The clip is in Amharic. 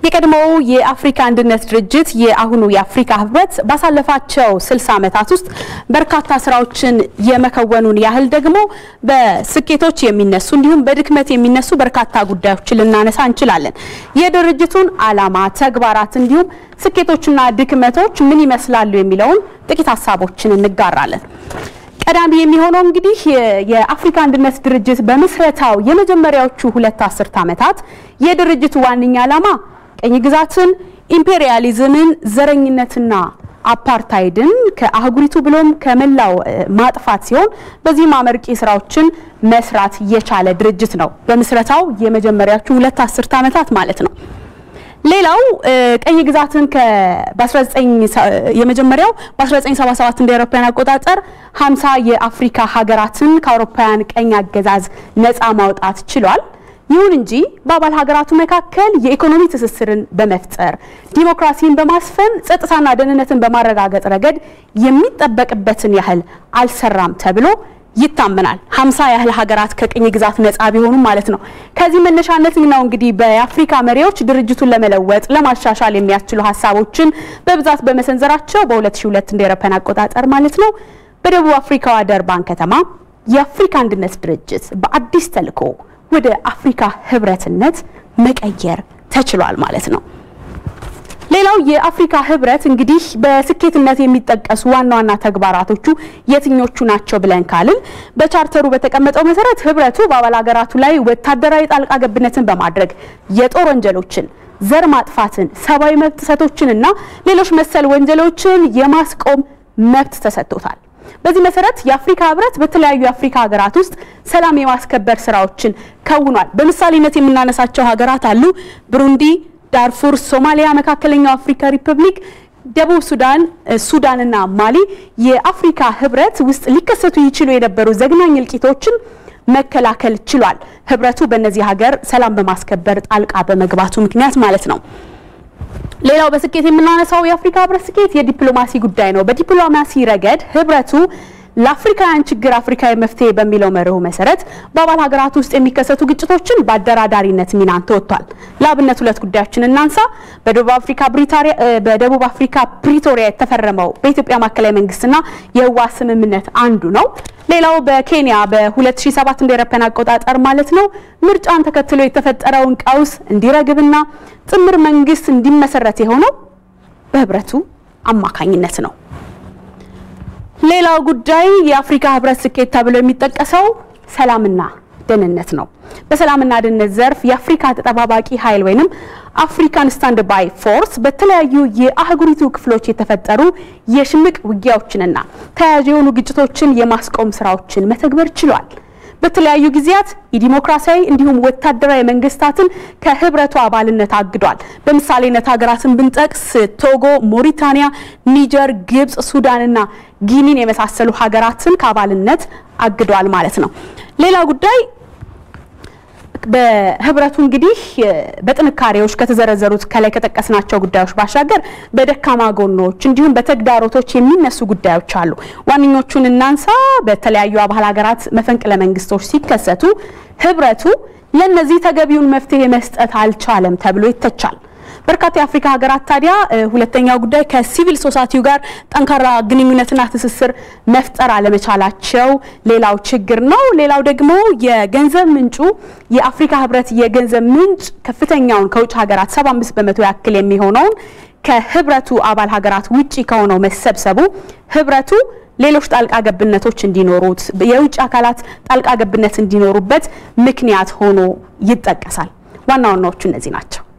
የቀድሞው የአፍሪካ አንድነት ድርጅት የአሁኑ የአፍሪካ ህብረት ባሳለፋቸው 60 ዓመታት ውስጥ በርካታ ስራዎችን የመከወኑን ያህል ደግሞ በስኬቶች የሚነሱ እንዲሁም በድክመት የሚነሱ በርካታ ጉዳዮችን ልናነሳ እንችላለን። የድርጅቱን ዓላማ፣ ተግባራት እንዲሁም ስኬቶችና ድክመቶች ምን ይመስላሉ የሚለውን ጥቂት ሀሳቦችን እንጋራለን። ቀዳሚ የሚሆነው እንግዲህ የአፍሪካ አንድነት ድርጅት በምስረታው የመጀመሪያዎቹ ሁለት አስርት ዓመታት የድርጅቱ ዋነኛ ዓላማ ቀኝ ግዛትን፣ ኢምፔሪያሊዝምን፣ ዘረኝነትና አፓርታይድን ከአህጉሪቱ ብሎም ከመላው ማጥፋት ሲሆን በዚህም አመርቂ ስራዎችን መስራት የቻለ ድርጅት ነው። በምስረታው የመጀመሪያዎቹ ሁለት አስርት ዓመታት ማለት ነው። ሌላው ቀኝ ግዛትን የመጀመሪያው በ1977 እንደ አውሮፓውያን አቆጣጠር 50 የአፍሪካ ሀገራትን ከአውሮፓውያን ቀኝ አገዛዝ ነፃ ማውጣት ችሏል። ይሁን እንጂ በአባል ሀገራቱ መካከል የኢኮኖሚ ትስስርን በመፍጠር ዲሞክራሲን በማስፈን ጸጥታና ደህንነትን በማረጋገጥ ረገድ የሚጠበቅበትን ያህል አልሰራም ተብሎ ይታመናል። ሀምሳ ያህል ሀገራት ከቅኝ ግዛት ነጻ ቢሆኑም ማለት ነው። ከዚህ መነሻነት ነው እንግዲህ በአፍሪካ መሪዎች ድርጅቱን ለመለወጥ ለማሻሻል የሚያስችሉ ሀሳቦችን በብዛት በመሰንዘራቸው በ2002 እንደ አውሮፓውያን አቆጣጠር ማለት ነው በደቡብ አፍሪካዋ ደርባን ከተማ የአፍሪካ አንድነት ድርጅት በአዲስ ተልዕኮ ወደ አፍሪካ ህብረትነት መቀየር ተችሏል ማለት ነው። ሌላው የአፍሪካ ህብረት እንግዲህ በስኬትነት የሚጠቀሱ ዋና ዋና ተግባራቶቹ የትኞቹ ናቸው ብለን ካልን በቻርተሩ በተቀመጠው መሰረት ህብረቱ በአባል ሀገራቱ ላይ ወታደራዊ ጣልቃ ገብነትን በማድረግ የጦር ወንጀሎችን፣ ዘር ማጥፋትን፣ ሰብአዊ መብት ጥሰቶችንና ሌሎች መሰል ወንጀሎችን የማስቆም መብት ተሰጥቶታል። በዚህ መሰረት የአፍሪካ ህብረት በተለያዩ የአፍሪካ ሀገራት ውስጥ ሰላም የማስከበር ስራዎችን ከውኗል። በምሳሌነት የምናነሳቸው ሀገራት አሉ። ብሩንዲ ዳርፉር፣ ሶማሊያ፣ መካከለኛው አፍሪካ ሪፐብሊክ፣ ደቡብ ሱዳን፣ ሱዳንና ማሊ የአፍሪካ ህብረት ውስጥ ሊከሰቱ ይችሉ የነበሩ ዘግናኝ እልቂቶችን መከላከል ችሏል። ህብረቱ በእነዚህ ሀገር ሰላም በማስከበር ጣልቃ በመግባቱ ምክንያት ማለት ነው። ሌላው በስኬት የምናነሳው የአፍሪካ ህብረት ስኬት የዲፕሎማሲ ጉዳይ ነው። በዲፕሎማሲ ረገድ ህብረቱ ለአፍሪካውያን ችግር አፍሪካዊ መፍትሄ በሚለው መርሁ መሰረት በአባል ሀገራት ውስጥ የሚከሰቱ ግጭቶችን በአደራዳሪነት ሚናን ተወጥቷል። ለአብነት ሁለት ጉዳዮችን እናንሳ። በደቡብ አፍሪካ ፕሪቶሪያ የተፈረመው በኢትዮጵያ ማዕከላዊ መንግስትና የህወሓት ስምምነት አንዱ ነው። ሌላው በኬንያ በ2007 እንደ አውሮፓውያን አቆጣጠር ማለት ነው ምርጫን ተከትሎ የተፈጠረውን ቀውስ እንዲረግብና ጥምር መንግስት እንዲመሰረት የሆነው በህብረቱ አማካኝነት ነው። ሌላው ጉዳይ የአፍሪካ ህብረት ስኬት ተብሎ የሚጠቀሰው ሰላምና ደህንነት ነው። በሰላምና ደህንነት ዘርፍ የአፍሪካ ተጠባባቂ ኃይል ወይንም አፍሪካን ስታንድ ባይ ፎርስ በተለያዩ የአህጉሪቱ ክፍሎች የተፈጠሩ የሽምቅ ውጊያዎችንና ተያያዥ የሆኑ ግጭቶችን የማስቆም ስራዎችን መተግበር ችሏል። በተለያዩ ጊዜያት የዲሞክራሲያዊ እንዲሁም ወታደራዊ መንግስታትን ከህብረቱ አባልነት አግዷል። በምሳሌነት ሀገራትን ብንጠቅስ ቶጎ፣ ሞሪታኒያ፣ ኒጀር፣ ግብጽ፣ ሱዳንና ጊኒን የመሳሰሉ ሀገራትን ከአባልነት አግዷል ማለት ነው። ሌላ ጉዳይ በህብረቱ እንግዲህ በጥንካሬዎች ከተዘረዘሩት ከላይ ከጠቀስናቸው ጉዳዮች ባሻገር በደካማ ጎኖች እንዲሁም በተግዳሮቶች የሚነሱ ጉዳዮች አሉ። ዋነኞቹን እናንሳ። በተለያዩ አባል ሀገራት መፈንቅለ መንግስቶች ሲከሰቱ ህብረቱ ለነዚህ ተገቢውን መፍትሄ መስጠት አልቻለም ተብሎ ይተቻል። በርካታ የአፍሪካ ሀገራት ታዲያ ሁለተኛው ጉዳይ ከሲቪል ሶሳይቲው ጋር ጠንካራ ግንኙነትና ትስስር መፍጠር አለመቻላቸው ሌላው ችግር ነው። ሌላው ደግሞ የገንዘብ ምንጩ የአፍሪካ ህብረት የገንዘብ ምንጭ ከፍተኛውን ከውጭ ሀገራት 75 በመቶ ያክል የሚሆነውን ከህብረቱ አባል ሀገራት ውጪ ከሆነው መሰብሰቡ ህብረቱ ሌሎች ጣልቃ ገብነቶች እንዲኖሩት የውጭ አካላት ጣልቃ ገብነት እንዲኖሩበት ምክንያት ሆኖ ይጠቀሳል። ዋና ዋናዎቹ እነዚህ ናቸው።